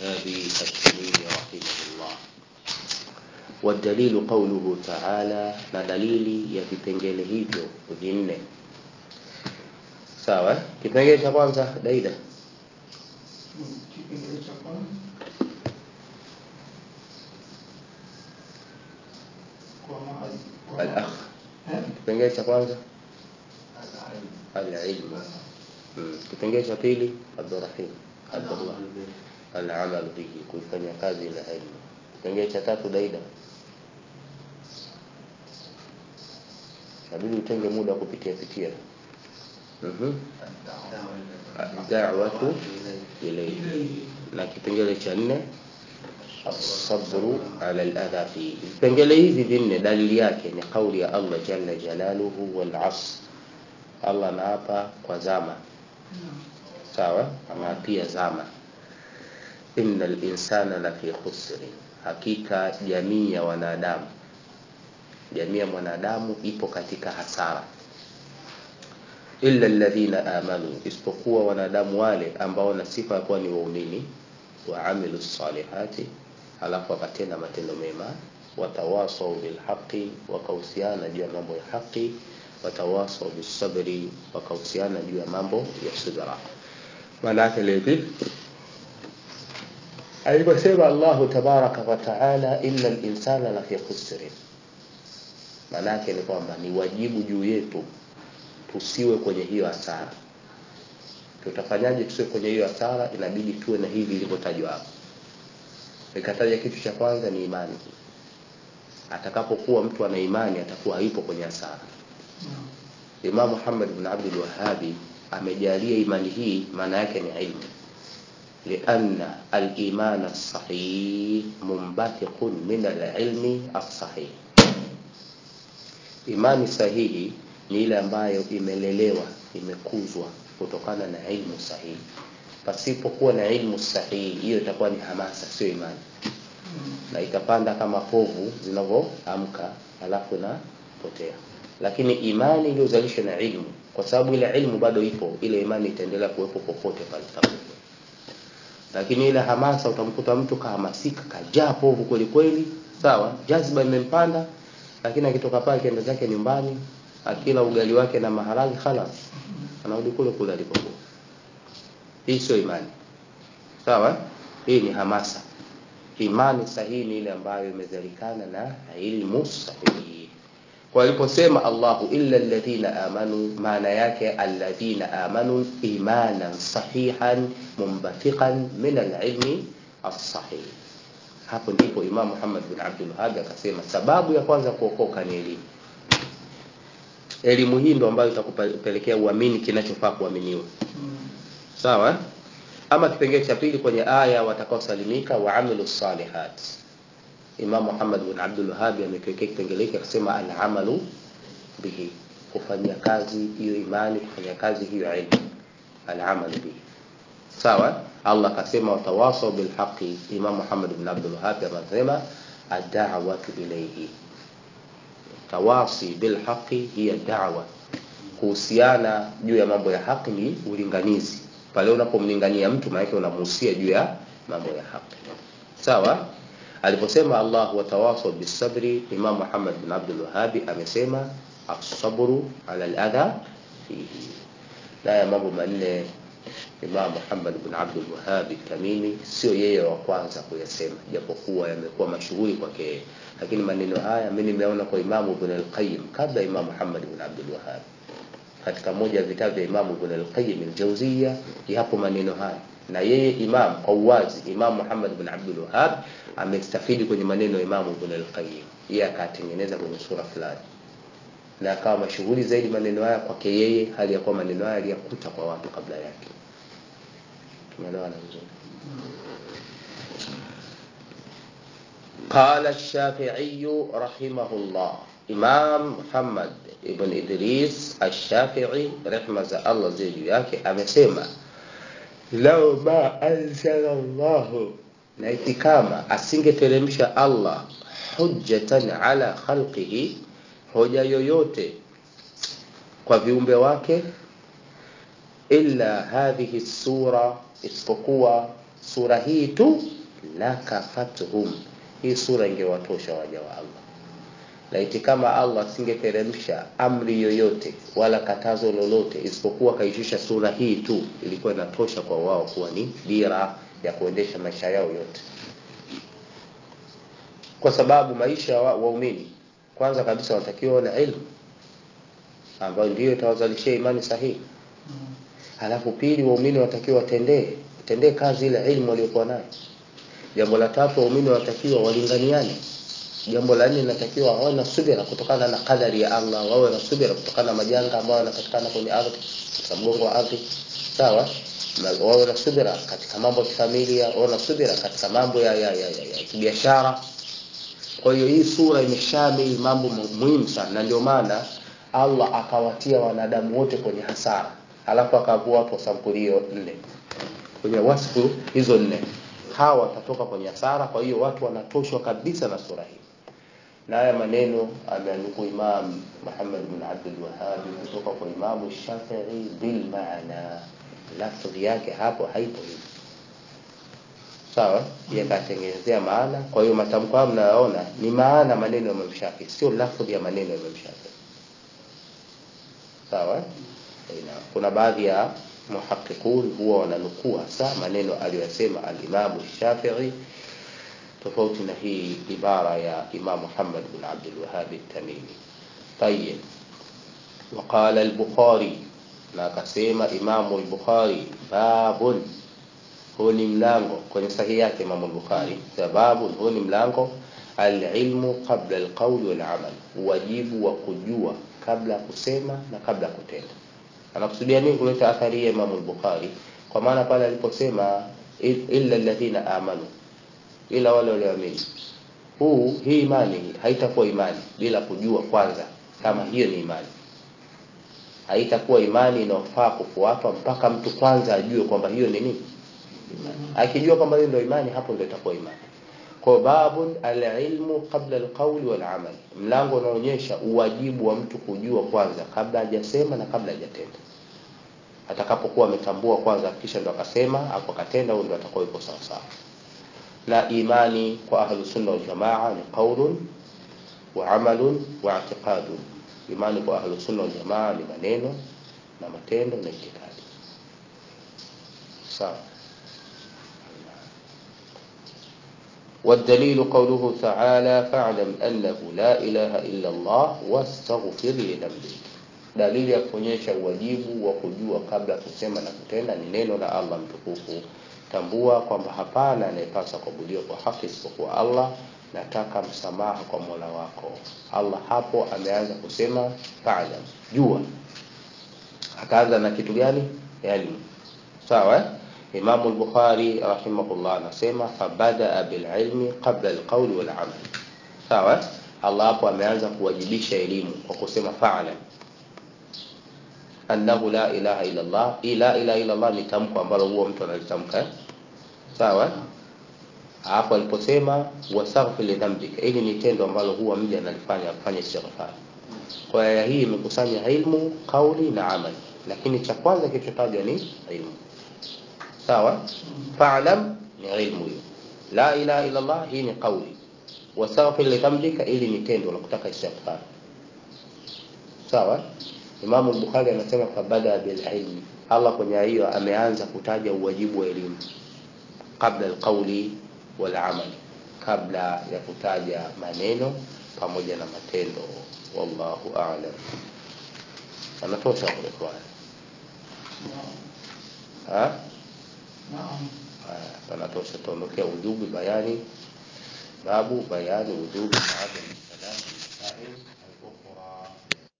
الوهاب التميمي رحمه الله والدليل قوله تعالى na dalili ya vipengele hivyo vinne sawa kipengele cha kwanza daida kipengele cha kwanza kwa mahali kwa al-akh Eh? kipengele cha kwanza Al-ilm. al-ilmu Mm. kipengele cha pili abdurrahim abdullah al-amal bihi kuifanya kazi ile ilmu kipengele cha tatu daida inabidi utenge muda wa kupitia pitia mhm da'watu ilayhi na kipengele cha nne asabru ala aladha fihi vipengele hivi vinne dalili yake ni kauli ya Allah jalla jalaluhu wal asr Allah anaapa kwa zama sawa anaapia zama innal insana lafi khusri hakika jamii ya wanadamu jamii ya mwanadamu ipo katika hasara illa alladhina amanu isipokuwa wanadamu wale ambao na sifa ya kuwa ni waumini wa amilu salihati alafu wakatenda matendo mema watawasau bilhaqi wakahusiana juu ya mambo ya haki watawasau bisabri wakahusiana juu ya mambo ya subra maana yake levi aliposema Allahu tabaraka wa taala inna linsana lafi khusri maana yake ni kwamba ni wajibu juu yetu tusiwe kwenye hiyo hasara tutafanyaje tusiwe kwenye hiyo hasara inabidi tuwe na hivi ilivyotajwa hapo nikataja kitu cha kwanza ni imani atakapokuwa mtu ana imani atakuwa haipo kwenye hasara Imam Muhammad bin Abdul Wahhabi amejalia imani hii maana yake ni ilmu lianna al-iman as-sahih munbathiqun min al-ilmi as-sahih imani sahihi ni ile ambayo imelelewa imekuzwa kutokana na ilmu sahihi pasipokuwa na ilmu sahihi hiyo itakuwa ni hamasa sio imani na itapanda kama povu zinavyoamka alafu inapotea lakini imani iliyozalishwa na ilmu kwa sababu ile ilmu bado ipo ile imani itaendelea kuwepo popote pale itakapokuwa lakini ile hamasa utamkuta mtu kahamasika kajaa povu kweli kweli sawa jazba imempanda lakini akitoka pale kienda zake nyumbani akila ugali wake na maharagi khalas anarudi kule kule alipokuwa hii sio imani sawa hii ni hamasa imani sahihi ni ile ambayo imezalikana na ilmu sahihi kwa aliposema Allahu illa alladhina amanu maana yake alladhina amanu imanan sahihan mumbathiqan min alilmi as-sahih hapo ndipo Imam Muhammad bin Abdul Wahhab akasema sababu ya kwanza kuokoka ni elimu elimu hii ndo ambayo itakupelekea uamini kinachofaa kuaminiwa sawa ama kipengele cha pili kwenye aya watakaosalimika wa amilu salihat Imam Muhammad bin Abdul Wahhab amekiwekea kipengele hiki akasema al-amalu bihi kufanyia kazi hiyo imani kufanyia kazi hiyo ilmu al-amalu bihi sawa Allah akasema watawasau bil haqi Imam Muhammad bin Abdul Wahhab anasema ad-da'watu ilayhi tawasi bil haqi hiya da'wa kuhusiana juu ya mambo ya haki ni ulinganizi pale unapomlingania mtu maana unamhusia juu ya mambo ya haki sawa aliposema Allah watawasau bisabri Imam Muhammad bin Abdul Wahhab amesema as-sabru ala al-adha fihi na ya mambo manne Imam Muhammad bin Abdul Wahhab Tamimi sio yeye wa kwanza kuyasema japokuwa yamekuwa mashuhuri kwake yeye lakini maneno haya mimi nimeona kwa Imam Ibn al-Qayyim kabla Imam Muhammad bin Abdul Wahhab katika moja ya vitabu vya Imam Ibn al-Qayyim al-Jawziyya yapo maneno haya na yeye Imam kwa uwazi Imam Muhammad bin Abdul Wahhab amestafidi kwenye maneno ya Imam Ibn al-Qayyim yeye akatengeneza kwenye sura fulani na akawa mashuhuri zaidi maneno haya kwake yeye hali ya kuwa maneno haya aliyakuta kwa watu kabla yake tumeelewana vizuri قال الشافعي رحمه الله إمام محمد ابن إدريس الشافعي رحمة الله زي yake amesema lau ma anzala Allah na iti kama asingeteremsha Allah hujjatan ala khalqihi hoja yoyote kwa viumbe wake illa hadhihi sura isipokuwa sura hii tu lakafathum hii sura ingewatosha waja wa Allah laiti kama Allah asingeteremsha amri yoyote wala katazo lolote isipokuwa kaishusha sura hii tu ilikuwa inatosha kwa wao kuwa ni dira ya kuendesha maisha yao yote kwa sababu maisha ya wa- waumini kwanza kabisa wanatakiwa wana ilmu ambayo ndiyo itawazalishia imani sahihi halafu pili waumini watakiwa watendee watendee kazi ile ilmu waliokuwa nayo jambo la tatu waumini watakiwa walinganiane jambo la nne linatakiwa wawe na subira kutokana na kadari ya Allah wawe na subira kutokana na majanga ambayo yanapatikana kwenye ardhi katika mgongo wa ardhi sawa na wawe na subira katika mambo ya kifamilia wawe na subira katika mambo ya, ya, ya, ya, ya kibiashara kwa hiyo hii sura imeshamili mambo mu- muhimu sana na ndio maana Allah akawatia wanadamu wote kwenye hasara alafu akavua watu wa sampuli hiyo nne kwenye wasfu hizo nne hawa watatoka kwenye hasara kwa hiyo watu wanatoshwa kabisa na sura hii na haya maneno ameandikwa Imam Muhammad bin Abdul Wahhab kutoka kwa Imam Shafi'i bil maana lafzi yake hapo haipo hivi sawa yakatengenezea maana kwa hiyo matamko hayo mnayoona ni maana maneno ya Imam Shafi'i sio lafzi ya maneno ya Imam Shafi'i sawa Ina, kuna baadhi ya muhaqiqun huwa wananukuu hasa maneno aliyosema al-Imam Shafi'i tofauti na hii ibara ya Imam Muhammad bin Abdul Wahhab at-Tamimi طيب وقال البخاري na akasema Imam al-Bukhari babun huu ni mlango kwenye sahihi yake Imam al-Bukhari sababu huu ni mlango al-ilmu qabla al-qawl wal-amal wajibu wa kujua kabla ya kusema na kabla ya kutenda anakusudia nini kuleta athari ya Imam al-Bukhari kwa maana pale aliposema illa alladhina amanu ila wale walioamini huu hii imani haitakuwa imani bila kujua kwanza kama hiyo ni imani haitakuwa imani inayofaa kufuatwa mpaka mtu kwanza ajue kwamba hiyo ni nini imani akijua kwamba hiyo ndio imani hapo ndio itakuwa imani kwa babu alilmu qabla alqawli walamal mlango unaonyesha uwajibu wa mtu kujua kwanza kabla hajasema na kabla hajatenda atakapokuwa ametambua kwanza kisha ndo akasema hapo akatenda huyo ndo atakuwa yuko sawa sawa na imani kwa ahlu sunna wal jamaa ni qaulun wa amalun wa i'tiqadun imani kwa ahlu sunna wal jamaa ni maneno na matendo na itikadi sawa والدليل قوله تعالى فاعلم أنه لا إله إلا الله واستغفر لذنبك dalili ya kuonyesha uwajibu wa kujua kabla ya kusema na kutenda ni neno la Allah mtukufu tambua kwamba hapana anayepaswa kuabudiwa kwa haki isipokuwa Allah nataka msamaha kwa Mola wako Allah hapo ameanza kusema fa'lam jua akaanza na kitu gani yani sawa eh? Imam al-Bukhari rahimahullah anasema fabada bil ilmi qabla al-qawli wal amal sawa eh? Allah hapo ameanza kuwajibisha elimu kwa kusema fa'lam annahu la ilaha illa Allah ila ilaha illa Allah ni tamko ambalo huwa mtu analitamka eh? sawa eh? hapo aliposema wastaghfir li dhanbika ili ni tendo ambalo huwa mja analifanya afanye istighfar kwa aya hii imekusanya ilmu kauli na amali lakini cha kwanza kilichotajwa ni ilmu sawa fa'lam ni ilmu hiyo la ilaha illa Allah hii ni kauli wastaghfir li dhanbika ili ni tendo la kutaka istighfar sawa Imam al-Bukhari anasema fabada bil ilmi Allah kwenye hiyo ameanza kutaja uwajibu wa elimu kabla alqawli wal amali kabla ya kutaja maneno pamoja na matendo wallahu a'lam anatosha kule kwa ha Naam. haya anatosha tuondokea ujubi bayani babu bayani ujubi baada ya salam